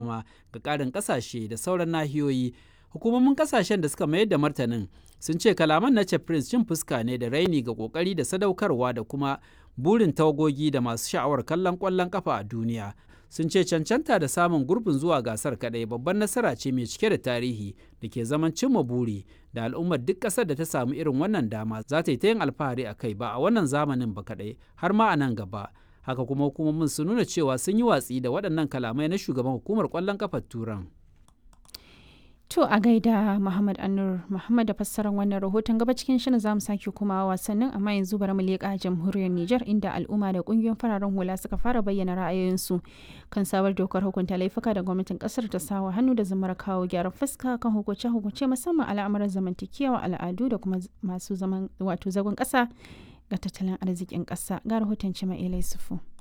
dama ga ƙarin ƙasashe da sauran nahiyoyi hukumomin ƙasashen da suka mayar da martanin sun ce kalaman na prince cin fuska ne da raini ga ƙoƙari da sadaukarwa da kuma burin tawagogi da masu sha'awar kallon ƙwallon kafa a duniya sun ce cancanta da samun gurbin zuwa gasar kadai babban nasara ce mai cike da tarihi da ke zaman cimma buri da al'ummar duk ƙasar da ta samu irin wannan dama za ta yi ta yin alfahari a kai ba a wannan zamanin ba kadai har ma a nan gaba haka kuma hukumomin sun nuna cewa sun yi watsi da waɗannan kalamai na shugaban hukumar ƙwallon kafar turan To a gaida Muhammad Anur Muhammad da fassarar wannan rahoton gaba cikin shirin zamu sake kuma wasannin amma yanzu bari mu leƙa jamhuriyar Nijar inda al'umma da ƙungiyoyin fararen hula suka fara bayyana ra'ayoyinsu kan sabar dokar hukunta laifuka da gwamnatin ƙasar ta sawa hannu da zamar kawo gyaran fuska kan hukunce-hukunce musamman al'amuran zamantakewa al'adu da kuma masu zaman wato zagon ƙasa ga tattalin arzikin ƙasa ga rahoton Cima Ilai Sufu.